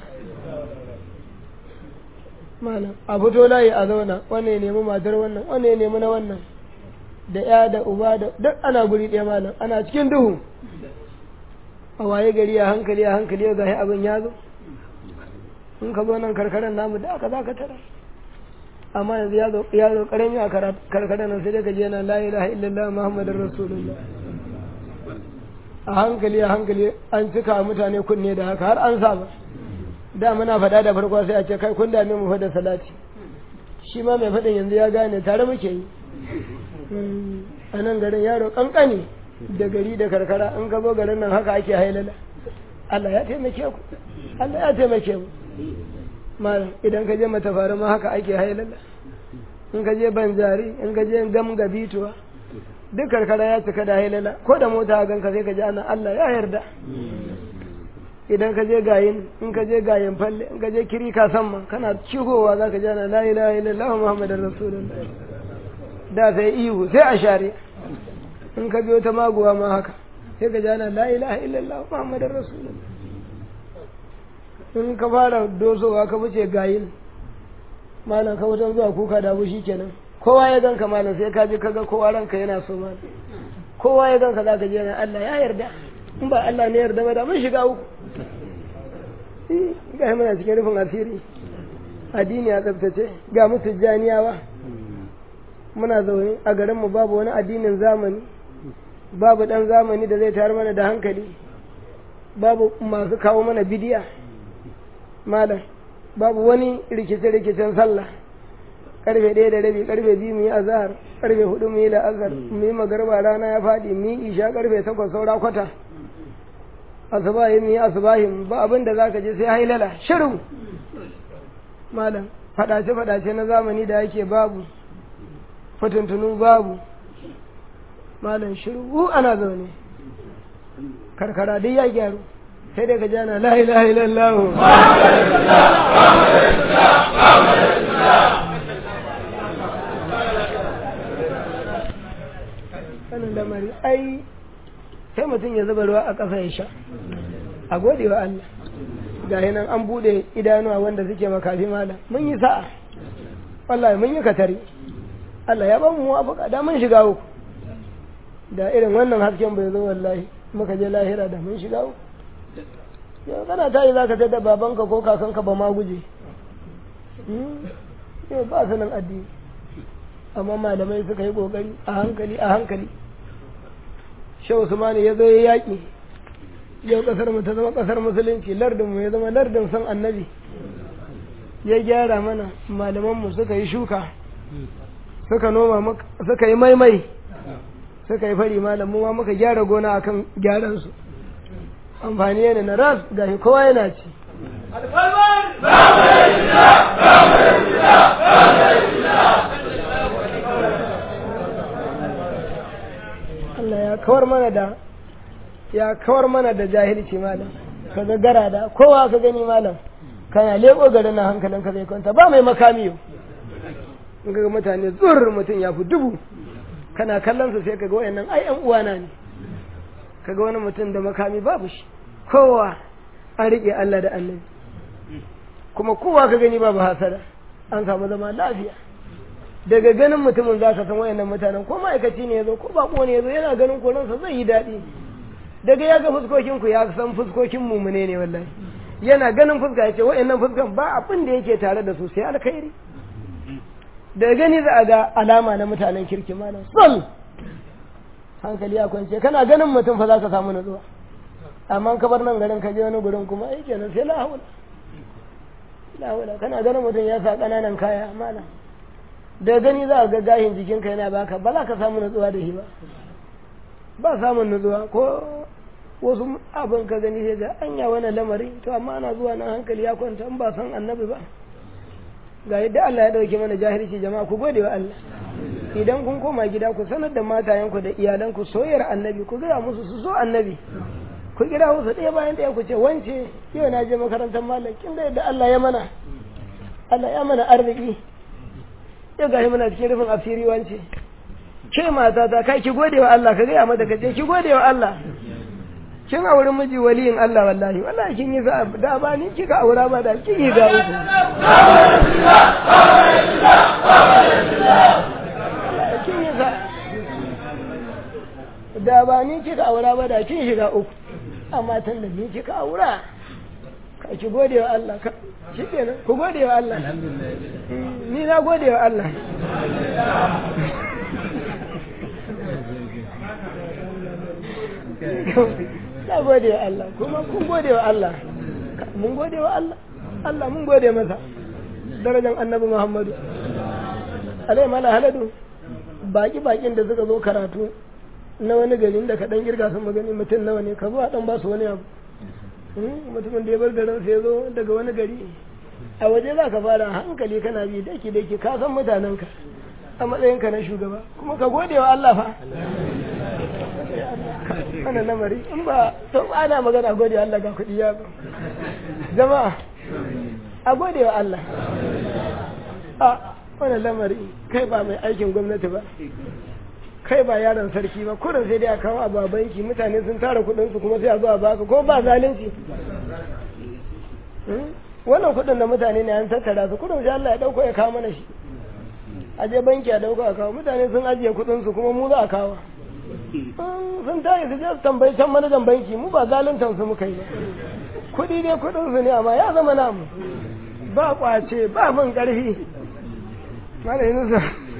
S1: malam a fito layi a zauna wannan ya nemi matar wannan wannan ya nemi na wannan da ya da uba da duk ana guri ɗaya malam ana cikin duhu a waye gari a hankali a hankali ga abin ya zo in ka zo nan karkarar namu da aka za ka tara amma yanzu ya zo karami a karkarar nan sai dai ka je na la ilaha illallah muhammadin rasulullah a hankali a hankali an cika mutane kunne da haka har an saba da muna faɗa da farko sai a ce kai kun dame mu faɗa salati shi ma mai faɗin yanzu ya gane tare muke yi a nan garin yaro kankani da gari da karkara in ka zo garin nan haka ake hailala Allah ya taimake ku Allah ya taimake mu malam idan ka je matafari ma haka ake hailala in ka je banjari in ka je gamga bituwa duk karkara ya cika da hailala ko da mota a ganka sai ka ji ana Allah ya yarda idan ka je gayin in ka je gayin falle in ka je kiri ka san ma kana cigowa za ka ji ana la ilaha illallah muhammadar rasulullah da sai ihu sai a share in ka biyo ta maguwa ma haka sai ka ji ana la ilaha illallah muhammadar rasulullah in ka fara dosowa ka wuce gayin malam ka wutar zuwa kuka da bushi kenan kowa ya ganka malam sai ka je ka ga kowa ranka yana so malam kowa ya ganka za ka je na Allah ya yarda in ba Allah ne yarda ba da mun shiga uku ga muna cikin rufin asiri addini a tsaftace ga mu tijjaniyawa muna zaune a garinmu babu wani addinin zamani babu dan zamani da zai tayar mana da hankali babu masu kawo mana bidiya malam babu wani rikice-rikicen sallah karfe ɗaya da rabi karfe biyu mu yi azahar karfe hudu mu yi la'azar mu yi magarba rana ya faɗi mu yi isha karfe takwas saura kwata asubahi mu yi asubahi ba abin da zaka je sai hailala shiru malam faɗace faɗace na zamani da yake babu fatuntunu babu malam shiru ana zaune karkara duk ya gyaru sai dai ka jana la ilaha illallah sanin lamari ai sai mutum ya zuba ruwa a ƙasa ya sha a gode wa Allah ga nan an bude idanuwa wanda suke makafi mala mun yi sa'a wallahi mun yi katari Allah ya ba mu muwafaka da mun shiga uku da irin wannan hasken bai zo wallahi muka je lahira da mun shiga uku yau kana ta yi za ka tada babanka ko kakanka ba ma guje yau ba sanin addini amma malamai suka yi kokari a hankali a hankali shehu usmani ya zo ya yaƙi yau ƙasar mu ta zama ƙasar musulunci lardin mu ya zama lardin san annabi ya gyara mana malaman mu suka yi shuka suka noma suka yi maimai suka yi fari malamu ma muka gyara gona akan gyaran su amfani yana na ras gashi kowa yana ci Allah ya kawar mana da ya kawar mana da jahilci malam ka ga gara da kowa ka gani malam kana leko garin na hankalin ka zai kwanta ba mai makami yau in ga mutane zur mutum ya fi dubu kana kallon su sai ka ga wayannan ai yan uwana ne ka ga wani mutum da makami babu shi kowa an riƙe Allah da annabi kuma kowa ka gani babu hasada an samu zama lafiya daga ganin mutumin za ka san wayannan mutanen ko ma'aikaci ne ya zo ko bako ne ya zo yana ganin koransa zai yi daɗi daga ya ga fuskokin ku ya san fuskokin mumune ne wallahi yana ganin fuska ya ce wayannan fuskan ba abin da yake tare da su sai alkhairi daga gani za a ga alama na mutanen kirki malam sol hankali ya kwance kana ganin mutum fa za ka samu nutsuwa amma ka bar nan garin ka je wani gurin kuma ai kenan sai la haula la haula kana ganin mutum ya sa kananan kaya malam da gani za a ga gahin jikinka yana baka ba za ka samu nutsuwa da shi ba ba samun nutsuwa ko wasu abin ka gani sai ga anya wani lamari to amma ana zuwa nan hankali ya kwanta in ba san annabi ba ga yadda Allah ya dauke mana jahilci jama'a ku gode wa Allah idan kun koma gida ku sanar da matayenku da iyalanku soyayyar annabi ku gaya musu su so annabi ku kira musu ɗaya bayan ɗaya ku ce wance yau na je makarantar malam kin da yadda Allah ya mana Allah ya mana arziki yau gashi muna cikin rufin asiri wance ke mata ta kai ki gode wa Allah ka gaya mata ka ce ki gode wa Allah kin auri miji waliyin Allah wallahi wallahi kin yi za da ba ni kika aura ba da kin yi ga uku kin yi za da ba ni kika aura ba da kin shiga uku amma tun da ni kika aura ka ki gode wa Allah ka shi kenan ku gode wa Allah ni na gode wa Allah na gode wa Allah kuma kun gode wa Allah mun gode wa Allah Allah mun gode masa darajar annabi Muhammadu alai mala haladu baki bakin da suka zo karatu na wani gari da ka dan girga sun magani mutum nawa ne ka zo a dan ba su wani abu mutumin da ya bar garin sai zo daga wani gari a waje za ka fara hankali kana bi daki daki ka san mutanenka a matsayinka na shugaba kuma ka gode wa Allah fa wannan lamari in ba to ana magana gode wa Allah ga kuɗi ya ba jama'a a gode wa Allah a wannan lamari kai ba mai aikin gwamnati ba kai ba yaron sarki ba kurin sai dai a kawo abu a banki mutane sun tara kudin su kuma sai a zo a baka ko ba zalunci wannan kudin da mutane ne an tattara su kudin sai Allah ya dauko ya kawo mana shi a je banki a dauko a kawo mutane sun ajiye kudin su kuma mu za a kawo sun tayi su je su tambayi can manajan banki mu ba zaluntan su muka yi ba kudi dai kudin su ne amma ya zama namu ba kwace ba mun karfi malayin nusa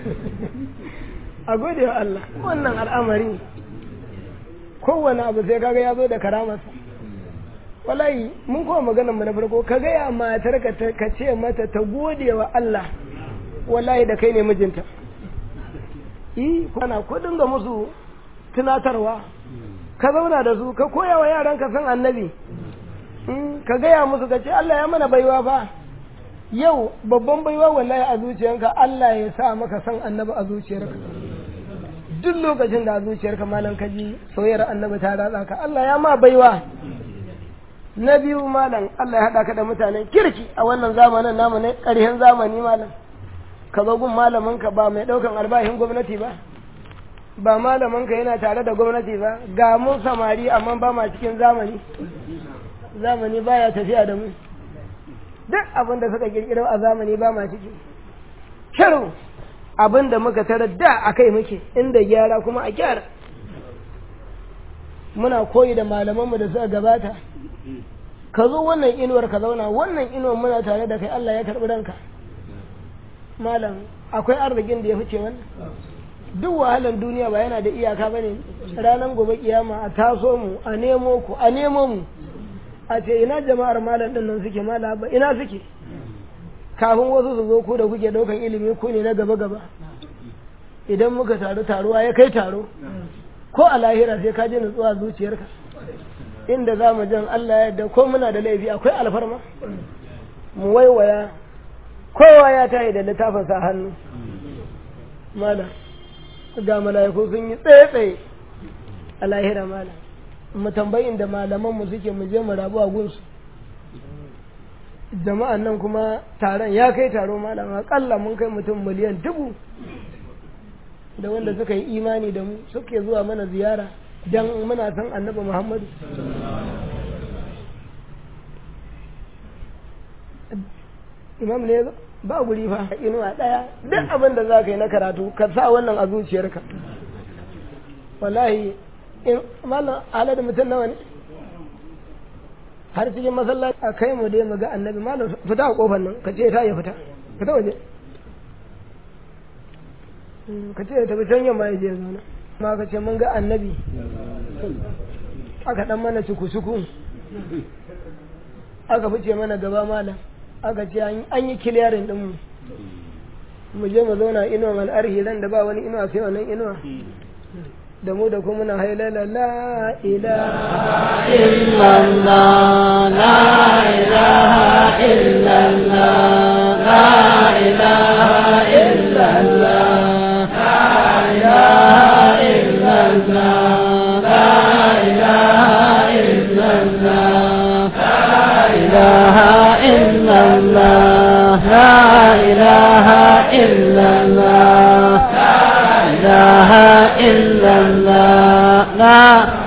S1: a gode wa Allah wannan al'amari kowane abu sai kaga ya zo da karamarsa wallahi mun kuma maganar mu na farko ka gaya matar ka ka ce mata ta gode wa Allah wallahi da kai ne mijinta yi kana ko dinga musu tunatarwa ka zauna da su ka koya wa yaran ka san annabi ka gaya musu ka ce Allah ya mana baiwa fa yau babban baiwa wallahi a zuciyarka Allah ya sa maka san annabi a zuciyarka duk lokacin da a zuciyarka malam ka ji soyayyar annabi ta ratsa ka Allah ya ma baiwa na biyu malam Allah ya haɗa ka da mutanen kirki a wannan zamanin namu ne ƙarshen zamani malam ka zo gun malamin ka ba mai ɗaukan albashin gwamnati ba ba malamin ka yana tare da gwamnati ba ga mun samari amma ba ma cikin zamani zamani baya tafiya da mu duk abin da suka kirkiro a zamani ba ma ciki shiru abin da muka tara da a kai muke inda gyara kuma a gyara muna koyi da malamanmu da suka gabata ka zo wannan inuwar ka zauna wannan inuwar muna tare da kai Allah ya karɓi ranka malam akwai arzikin da ya fice wannan duk wahalan duniya ba yana da iyaka ba ne ranar gobe kiyama a taso mu a nemo ku a nemo mu a ce ina jama'ar malam din nan suke mala ba ina suke kafin wasu su zo ku da kuke daukan ilimi ku ne na gaba gaba idan muka taru taruwa ya kai taro ko a lahira sai ka ji nutsuwa zuciyarka inda za mu jan Allah ya yarda ko muna da laifi akwai alfarma mu waiwaya kowa ya tayi da littafin sa hannu mala ga mala'iku sun yi tsaye-tsaye a lahira mala mu tambayin da malaman mu suke mu je mu rabu a gunsu jama'an nan kuma taron ya kai taro malam akalla mun kai mutum miliyan dubu da wanda suka yi imani da mu suke zuwa mana ziyara dan muna san annabi muhammadu imam ne ba guri fa inuwa daya duk abin da za ka yi na karatu ka sa wannan a zuciyarka wallahi in malam ala da mutum nawa ne har cikin masallaci a kai mu dai mu ga annabi malam fita a kofar nan ka ce ta ya fita fita waje ka ce tafi can yamma ya je zauna ma ka ce mun ga annabi aka dan mana suku-suku aka fice mana gaba malam aka ce an yi kiliyarin ɗinmu mu je mu zauna inuwan al'arhi ran da ba wani inuwa sai wannan inuwa da mu da kuma muna hailala la ilaha
S2: illallah la ilaha illallah la ilaha illallah la ilaha illallah la ilaha illallah la ilaha illallah la ilaha illallah إله إلا الله لا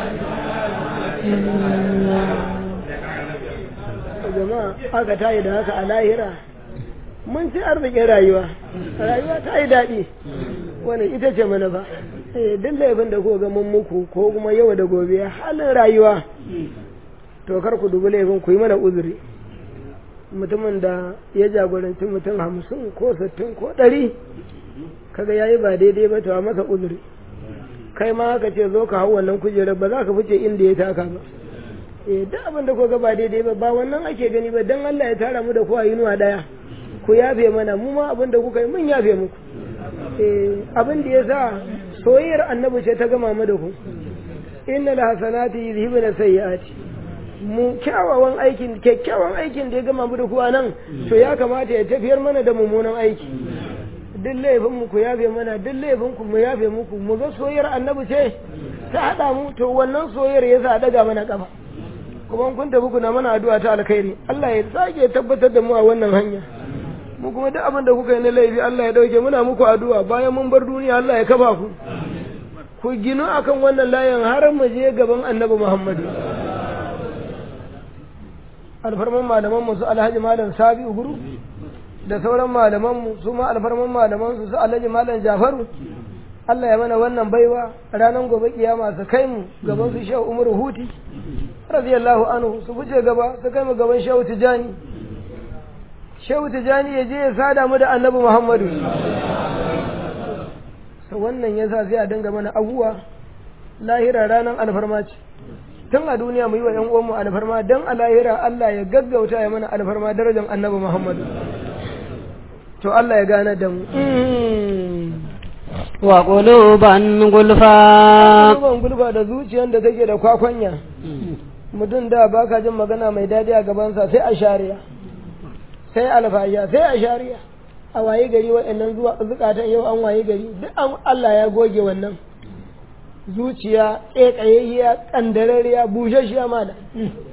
S1: jama'a aka tayi da haka a lahira mun ci arzikin rayuwa rayuwa ta yi daɗi wani ita ce mana ba eh duk laifin da ko ga mun muku ko kuma yau da gobe halin rayuwa to kar ku dubi laifin ku yi mana uzuri mutumin da ya jagoranci mutum hamsin ko sittin ko ɗari kaga yayi ba daidai ba to a masa uzuri kai ma haka ce zo ka hau wannan kujerar ba za ka fice inda ya taka ba eh duk abin da ko ga ba daidai ba ba wannan ake gani ba dan Allah ya tara mu da kowa yinuwa daya ku yafe mana mu ma abin da kuka yi mun yafe muku eh abin da yasa soyayyar annabi ce ta gama mu da ku innal hasanati yuzhibuna sayyiati mu kyawawan aikin kyakkyawan aikin da ya gama mu da ku nan to ya kamata ya tafiyar mana da mummunan aiki duk laifin mu ku yafe mana duk laifin ku mu yafe muku mu ga soyayyar annabi ce ta hada mu to wannan soyayyar yasa daga mana kafa kuma kun tafi kuna mana addu'a ta alkhairi Allah ya sake tabbatar da mu a wannan hanya mu kuma duk abin da kuka yi na laifi Allah ya dauke muna muku addu'a bayan mun bar duniya Allah ya kafa ku ku ginu akan wannan layin har mu je gaban annabi Muhammadu alfarman malaman mu su alhaji malam sabi'u guru da sauran malamanmu su ma alfarman malamansu su alhaji malam jafaru Allah ya mana wannan baiwa ranar gobe kiyama su kai mu gaban su shehu umaru huti radiyallahu anhu su fice gaba su kai mu gaban shehu tijani shehu tijani ya je ya sada mu da annabi muhammadu so wannan yasa sai a dinga mana abuwa lahira ranar alfarma ce tun a duniya mu yi wa ‘yan uwanmu alfarma don a lahira Allah ya gaggauta ya mana alfarma darajar annabi Muhammadu. To Allah ya gane da mu.
S2: Wa ƙuluban gulfa.
S1: Ƙuluban gulfa da zuciyar da take da kwakwanya. Mutum da ba ka jin magana mai daɗi a gabansa sai a shariya. Sai alfasha sai a shariya. A waye gari waɗannan zuwa zukatan yau an waye gari duk Allah ya goge wannan. zuciya ƙeƙayayya ƙandarariya bushashiya ma da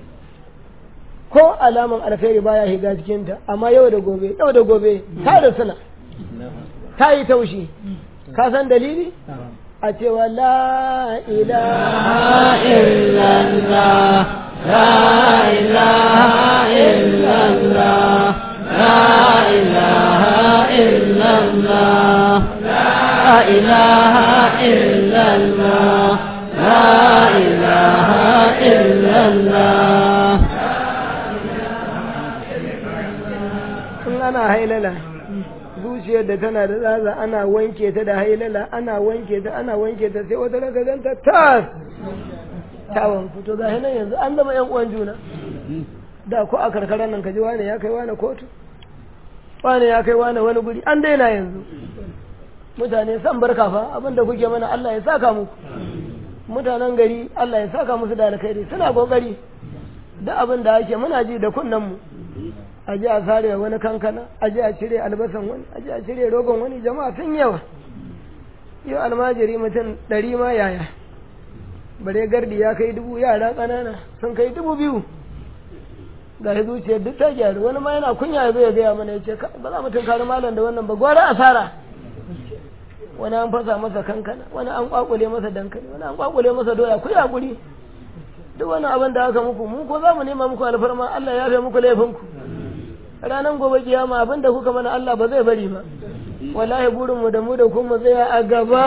S1: ko alaman alkhairi baya shiga cikinta amma yau da gobe yau da gobe ta da suna ta yi taushi ka san dalili a cewa la ilaha
S2: illallah la ilaha illallah la ilaha illallah la ilaha illallah la ilaha illallah
S1: in ana hailala zuciyar da tana da tsatsa ana wanke ta da hailala ana wanke ta ana wanke ta sai wata raka ganta tas tawon fito ga nan yanzu an zama yan uwan juna da ko a karkarar nan kaji wane ya kai wane kotu wane ya kai wane wani guri an daina yanzu mutane san barka fa abinda kuke mana Allah ya saka muku mutanen gari Allah ya saka musu da alkhairi suna kokari da abin da ake muna ji da kunnen mu a ji a sare wani kankana a ji a cire albasan wani a ji a cire rogon wani jama'a sun yawa yau almajiri mutum ɗari ma yaya bare gardi ya kai dubu yara ƙanana sun kai dubu biyu ga shi zuciyar duk ta gyaru wani ma yana kunya ya zo ya gaya mana ya ce ba za mu tunkari malam da wannan ba gwara asara wani an fasa masa kankana wani an kwakule masa dankali wani an kwakule masa doya ku ya guri duk wani abin da aka muku mu ko za mu nema muku alfarma Allah ya fi muku laifinku ranar gobe kiyama abin da kuka mana Allah ba zai bari ba wallahi burin mu da mu da kuma tsaya a gaba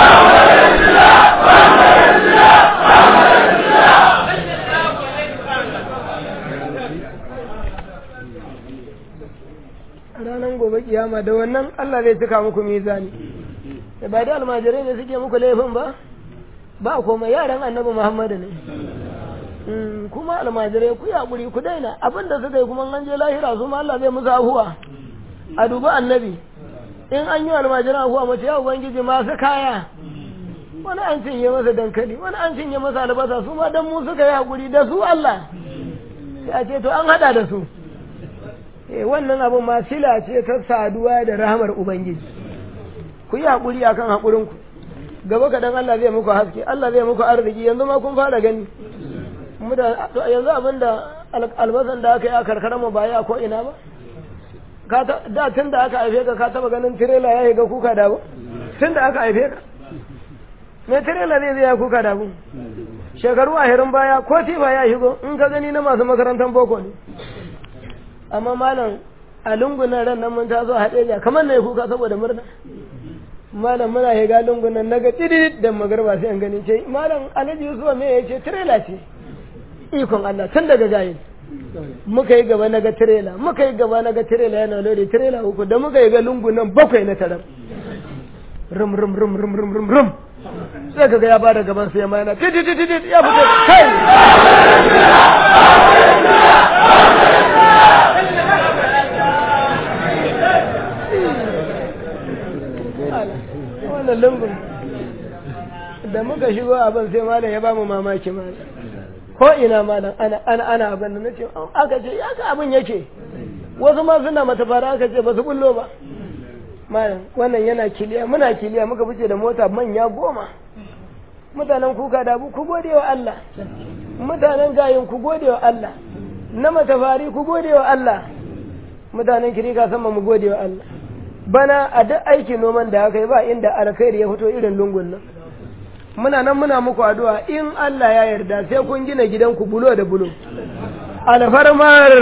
S1: ranar gobe kiyama da wannan Allah zai cika muku mizani da ba da almajirai ne suke muku laifin ba ba kuma yaran annabi Muhammadu ne kuma almajirai ku yaƙuri ku daina abinda suka yi kuma an je lahira su ma Allah zai musu ahuwa a dubi annabi in an yi almajiran ahuwa mace ya ubangiji masu kaya wani an cinye masa dankali wani an cinye masa albasa su ma dan mu suka yi haƙuri da su Allah sai a ce to an haɗa da su eh wannan abin ma sila ce ta saduwa da rahamar ubangiji ku yi haƙuri akan haƙurinku gaba kaɗan Allah zai muku haske Allah zai muku arziki yanzu ma kun fara gani yanzu abin da albasan da aka yi a karkara mu ba ya ko ina ba da tun da aka haife ka ka taba ganin tirela ya shiga kuka da tun da aka haife ka me tirela zai zai ya kuka da shekaru ahirin baya ko tifa ya shigo in ka gani na masu makarantar boko ne amma malam a lungunan ran nan mun taso haɗe ja kamar na yi kuka saboda murna malam muna shiga lungunan na ga tidid da magarba sai an gani ce malam alhaji yusuf me ya ce tirela ce ikon Allah tun daga jahil muka yi gaba na ga tirela muka yi gaba na ga tirela yana lori tirela uku da muka yi ga lungunan bakwai na tarar rum rum rum rum rum rum rum sai kaga ya bada gaban sai ma yana titi titi titi ya fito kai wannan lungun da muka shigo abin sai malam ya ba mu mamaki malam ko ina malam ana ana ana abin da nace aka ce ya ka abin yake wasu ma suna mata fara aka ce ba su bullo ba malam wannan yana kiliya muna kiliya muka fice da mota manya goma mutanen kuka da ku gode wa Allah mutanen gayin ku gode wa Allah na matafari ku gode wa Allah mutanen kirika sama mu gode wa Allah bana a duk aikin noman da aka yi ba inda alkhairi ya fito irin lungun nan muna nan muna muku addu'a in Allah ya yarda sai kun gina gidanku bulo da bulo alfarmar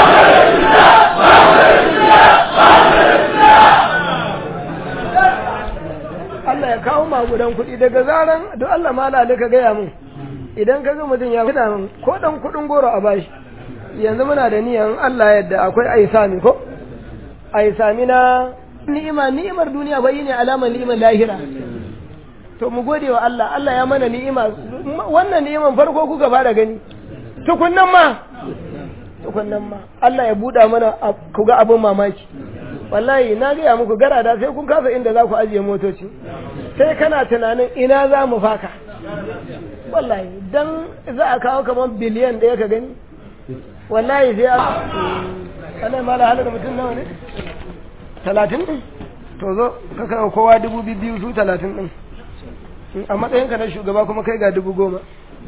S1: Allah ya kawo magudan kuɗi daga zaran don Allah ma ka gaya mun idan ka ga mutum ya fita min ko dan kuɗin goro a bashi yanzu muna da niyan Allah yadda akwai aisami ko aisami na ni'ima ni'imar duniya bai ne alamar ni'imar lahira to mu gode wa Allah Allah ya mana ni'ima wannan ni'iman farko kuka fara gani tukunnan ma tukunnan ma Allah ya buɗa mana ku ga abin mamaki wallahi na gaya muku garada sai kun kasa inda za ku ajiye motoci sai kana tunanin ina za mu faka wallahi dan za a kawo kamar biliyan ɗaya ka gani wallahi sai a ana mala halar mutum nawa ne talatin ɗin to zo ka kawo kowa dubu biyu su talatin ɗin a matsayinka na shugaba kuma kai ga dubu goma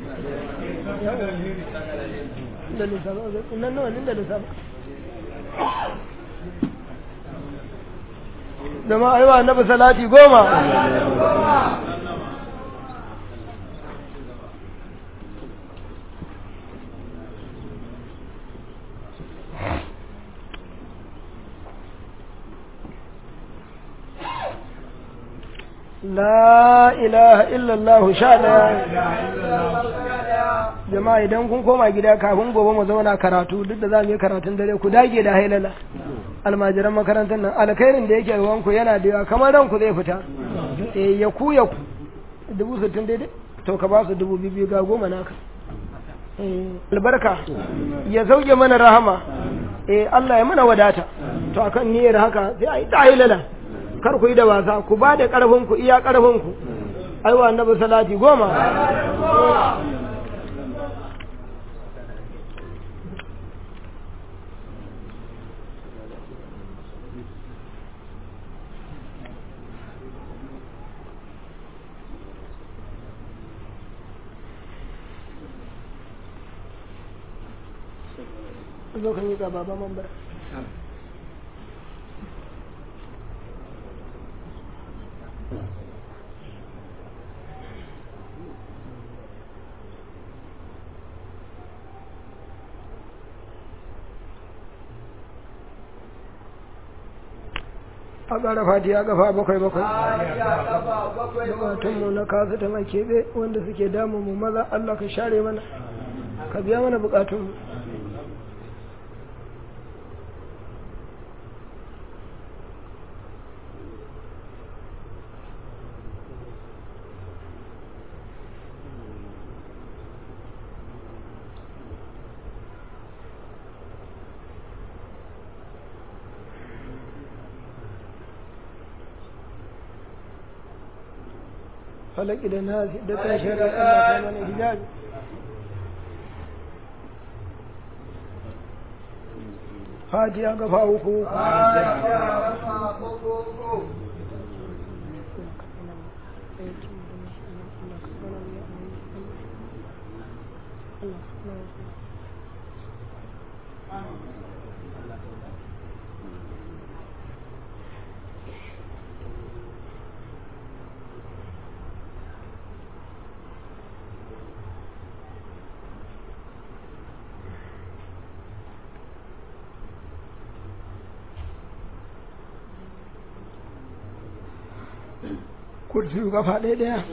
S1: da lissafa nan nawa da lissafa da ma aiwa annabi salati goma لا إله إلا الله شاء jama'a idan kun koma gida kafin gobe mu zauna karatu duk da za mu yi karatun dare ku dage da hailala almajiran makarantar nan alkhairin da yake ruwanku yana da yawa kamar ranku zai fita eh ya ku ya ku dubu sittin daidai to ka ba su dubu biyu ga goma naka albarka ya sauke mana rahama eh Allah ya mana wadata to akan niyyar haka sai a yi ta hailala kar ku yi da wasa ku ba da karfin ku iya karfin ku aiwa annabi salati goma zo ka miƙa baba mambar a ƙara fatiya ƙafa bakwai bakwai bukatunmu na kasu ta mai keɓe wanda suke damun mu maza Allah ka share mana ka biya mana bukatunmu falaki da nasi da kan shari'a Allah ta mana hijabi fatiha ga uku kursiyu kafa ɗaya ɗaya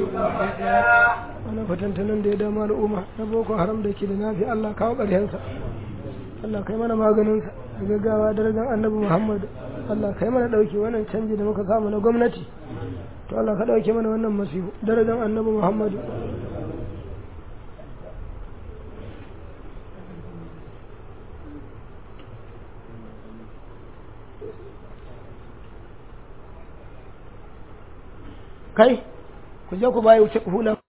S1: wani fatantanin da ya dama al'umma na boko haram da ke da nafi Allah kawo ƙarshensa Allah kai mana maganinsa da gaggawa darajar annabi Muhammad Allah kai mana ɗauki wannan canji da muka samu na gwamnati to Allah ka ɗauke mana wannan masifu darajar annabi Muhammad kai ku je ku bayi wuce hula